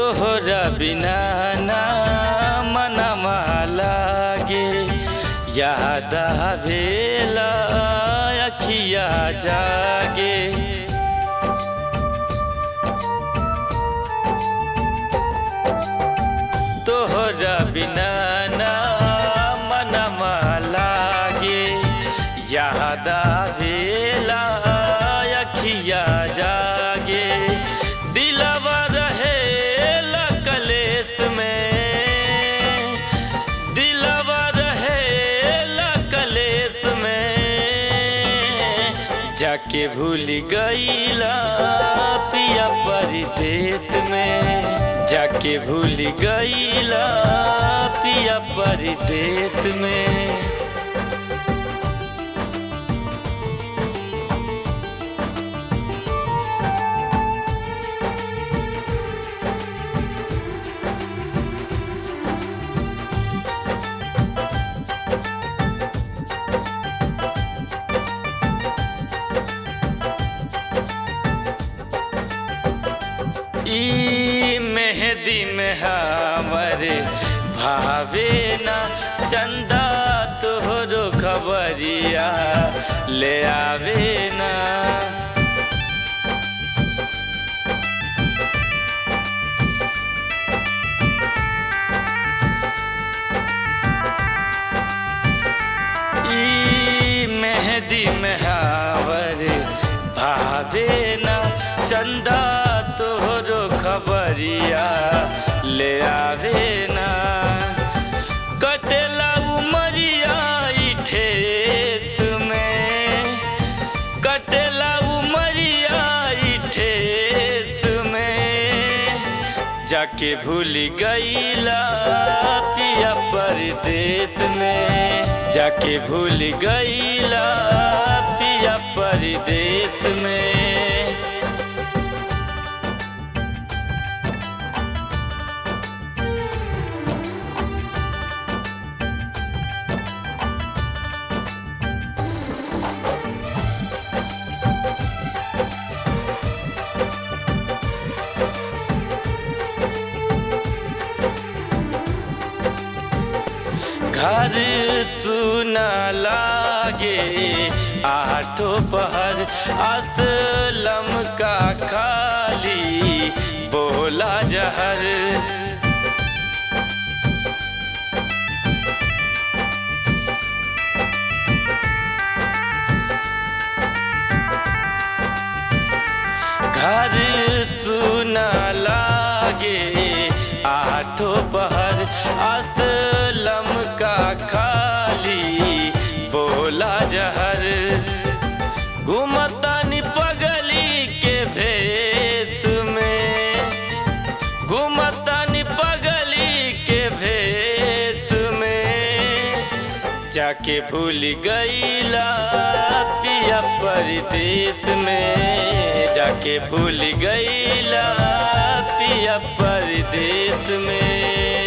तोहरा बिना ना मनमा लागे याद आवेला अखिया जागे तोहरा बिना ना मनमा लागे याद आवेला अखिया जागे दिलवा रहे कलेस में दिलवा रहे कलेस में जाके भूल गईला पिया परदेस में जाके भूल गईला पिया परदेस में ई मेहदी में हमर भावे ना चंदा तोहरो खबरिया ले आवे ना ई मेहदी में हमर भावे ना चंदा तोहरो खबरिया ले आवे ना कटेला उमरिया ई ठेस में कटेला उमरिया ई ठेस में जाके भूल गईला पिया परदेस में जाके भूल गईला पिया परदेस में घर सुना लागे आठो पहर असलम का खाली बोला जहर घर सुना लागे आठो पहर असलम का खाली बोला जहर घुमतानी पगली के भेस में घुमतानी पगली के भेस में जाके भूल गईला पिया परदेस में जाके भूल गईला पिया परदेस में